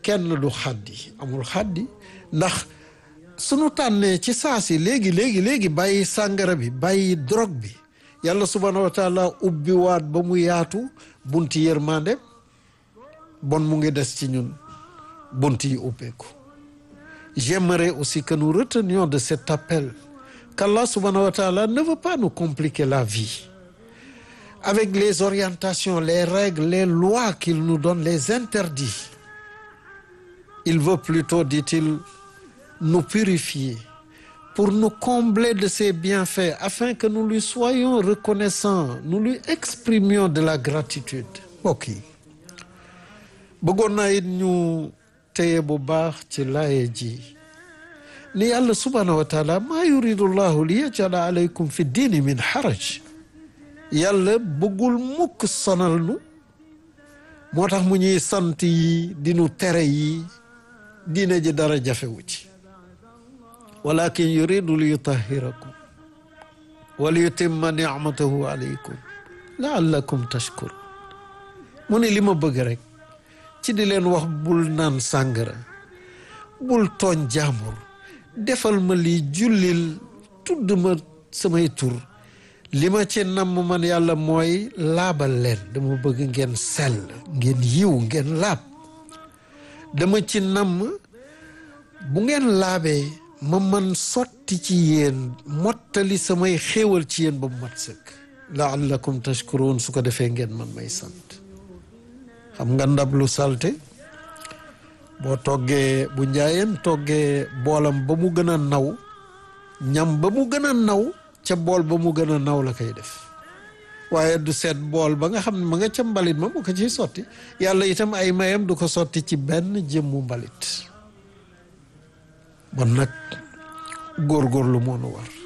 kenn du xaddi amul xaddi ndax sunu tànnee ci saa si léegi léegi léegi bàyyi sàngara bi bàyyi drogue bi yàlla subhanahu wa taala ubbi waat ba mu yaatu bunti yërmande bon mu ngi des ci ñun bunt yi ubbeeku j'aimerais aussi que nous retenions de cet appel qu'Allah subhanahu wa taala ne veut pas nous compliquer la vie avec les orientations les règles les lois qu'il nous donne les interdits il veut plutôt dit-il nous purifier pour nous combler de ses bienfaits afin que nous lui soyons reconnaissants nous lui exprimions de la gratitude mbokk yi bëggoon naa it ñu téye bu baax ci laaye ji ni yàlla subhaanahu wa taala maa yuridu llahu li yajala alaykum fi diini min haraj yàlla bëggul mukk sonal nu moo tax mu ñuy sant yi di nu tere yi diine ji dara jafewu ci walakin yuridu li yutahirakum wa li yutimma nicmatahu alaykum laallakum tashkurun mu ne li ma bëgg rek ci di leen wax bul naan sàngara bul tooñ jaamur defal ma lii jullil tudd ma samay tur li ma ci namm man yàlla mooy laabal leen dama bëgg ngeen sell ngeen yiw ngeen laab dama ci namm bu ngeen laabee ma man sotti ci yéen mottali samay xéewal ci yéen ba mu mat sëkk laallakum tashkurun su ko defee ngeen man may sant xam nga ndab lu salte boo toggee bu njaayeen toggee boolam ba mu gën a naw ñam ba mu gën a naw ca bool ba mu gën a naw la koy def waaye du seet bool ba nga xam ne ma nga ca mbalit ma mu ko ciy sotti yàlla itam ay mayam du ko sotti ci benn jëmmu mbalit bon nag góorgóorlu moo nu war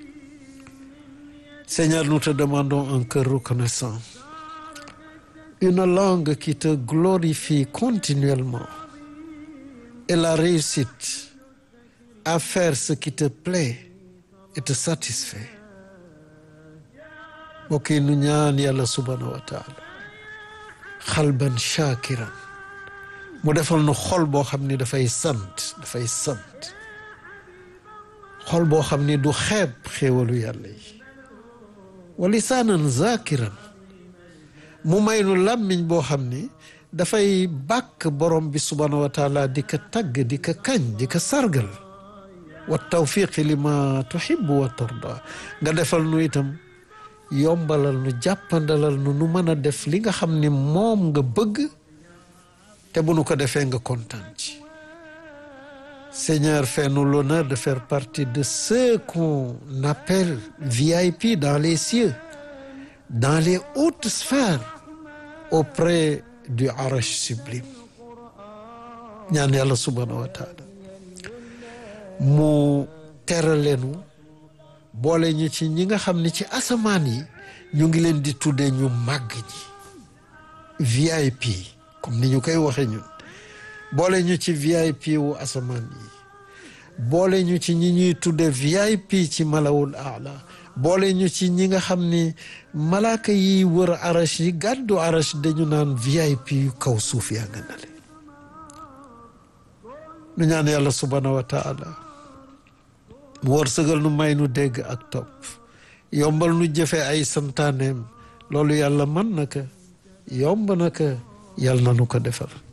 Seigneur nous te demandons un cœur reconnaissant une langue qui te glorifie continuellement et la réussite à faire ce qui te plaît et te satisfait mbokk yi nu ñaan yàlla subhanahu wa taala xalban shakiran mu defal nu xol boo xam ni dafay sant dafay sant xol boo xam ni du xeeb xéewalu yàlla yi wa lisaanan zakiran mu may nu làmmiñ boo xam ni dafay bàkk borom bi subhanahu wa taala di ko tagg di ko kañ di ko sargal wa tawfiqi li ma tuhibbu wa tarda nga defal nu itam yombalal nu jàppandalal nu nu mën a def li nga xam ni moom nga bëgg te bu nu ko defee nga kontaan ci Seigneur fais-nous l'honneur de faire partie de ceux qu'on appelle VIP dans les cieux dans les hautes sphères auprès du Arash sublime ñaan yàlla subhanahu wa taala mu teraleenu boole ñu ci ñi nga xam ne ci asamaan yi ñu ngi leen di tuddee ñu màgg ñi VIP comme ni ñu koy waxee ñun boole ñu ci VIP wu asamaan yi boole ñu ci ñi ñuy tudde VIP ci malawul aala boole ñu ci ñi nga xam ni malaaka yi wër arash yi gàddu arash dañu naan VIP yu kaw suuf yaa nga nale nu ñaan yàlla subhanahu wa taala mu war sëgal nu may nu dégg ak topp yombal nu jëfe ay santaaneem loolu yàlla mën na ko yomb na ko yàlla na nu ko defal